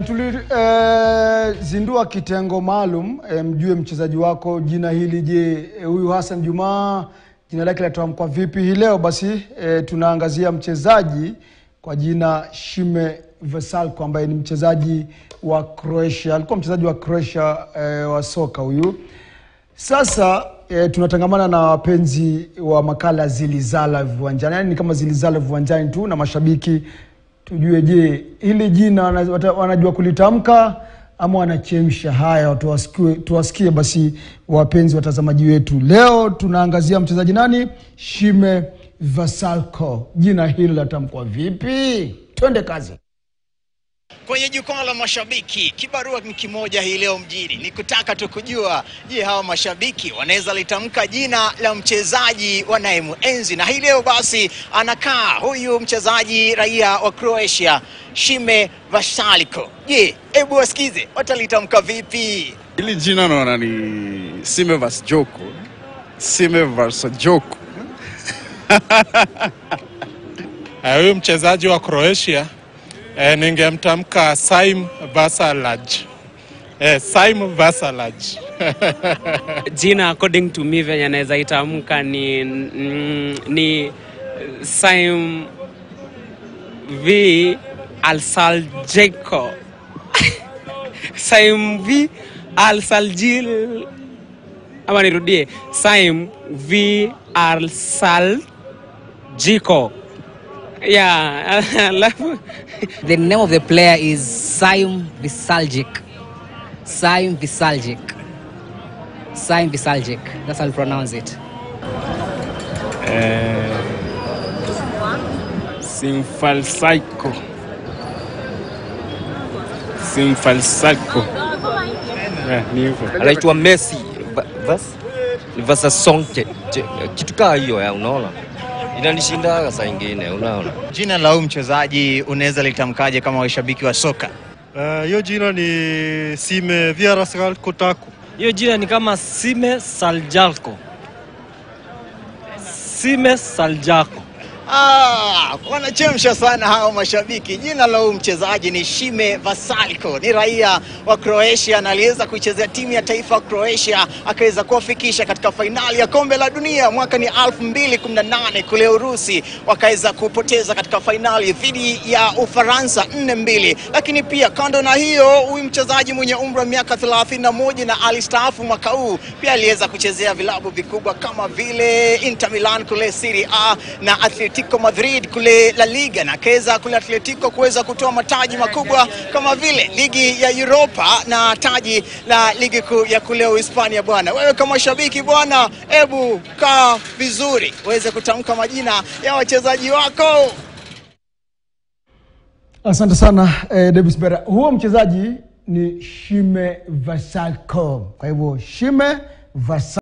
tulizindua kitengo maalum e, mjue mchezaji wako jina hili. Je, e, huyu Hassan Juma jina lake linatamkwa vipi? Hii leo basi e, tunaangazia mchezaji kwa jina Shime Veselko ambaye ni mchezaji wa Croatia, alikuwa mchezaji wa Croatia e, wa soka huyu. Sasa e, tunatangamana na wapenzi wa makala Zilizala Viwanjani, yaani ni kama Zilizala Viwanjani tu na mashabiki tujue, je, hili jina wana- wata- wanajua kulitamka ama wanachemsha? Haya, tuwasikie, tuwasikie basi wapenzi watazamaji wetu. Leo tunaangazia mchezaji nani? Shime Veselko. Jina hili latamkwa vipi? Twende kazi. Kwenye jukwaa la mashabiki, kibarua ni kimoja hii leo mjini, ni kutaka tu kujua, je, hawa mashabiki wanaweza litamka jina la mchezaji wanayemuenzi? Na hii leo basi anakaa huyu mchezaji raia wa Croatia Shime Veselko. Je, hebu wasikize watalitamka vipi? Hili jina naona ni Simevas Joko. Simevas Joko. Eh, Huyu mchezaji wa Croatia eh, ningemtamka Saim Vasalaj. Eh, Saim Vasalaj. jina according to me venye naweza itamka ni, mm, ni Saim V Alsaljeko Saim V Alsaljil ama nirudie Saim V Alsaljiko yeah alafu The name of the player is Saim Visaljic. Saim Visaljic. Saim Visaljic. That's how you pronounce it. Simfalsaiko. Simfalsaiko. Eh, ni hivyo. anaitwa Messi Va- vas Vasasonke kitu kaa hiyo ya, unaona inanishindaga saa ingine, unaona Jina la huyu mchezaji unaweza litamkaje kama washabiki wa soka? Eh, Hiyo jina ni Sime Vierasgal Kotaku. Hiyo jina ni kama Sime Saljalko. Sime Saljalko. Ah, wanachemsha sana hao mashabiki. Jina la huyu mchezaji ni Shime Veselko, ni raia wa Croatia na aliweza kuichezea timu ya taifa ya Croatia, akaweza kuwafikisha katika fainali ya kombe la dunia mwaka ni 2018 kule Urusi, wakaweza kupoteza katika fainali dhidi ya Ufaransa 4-2. Lakini pia kando na hiyo, huyu mchezaji mwenye umri wa miaka 31 na alistaafu mwaka huu, pia aliweza kuchezea vilabu vikubwa kama vile Inter Milan kule Serie A na Atletico Madrid kule La Liga na akaweza kule Atletico kuweza kutoa mataji makubwa kama vile ligi ya Europa na taji la ligi kuu ya kule Uhispania. Bwana wewe kama shabiki bwana, hebu kaa vizuri uweze kutamka majina ya wachezaji wako. Asante sana eh, Davis Bera. Huo mchezaji ni Shime Veselko. Kwa hivyo Shime Veselko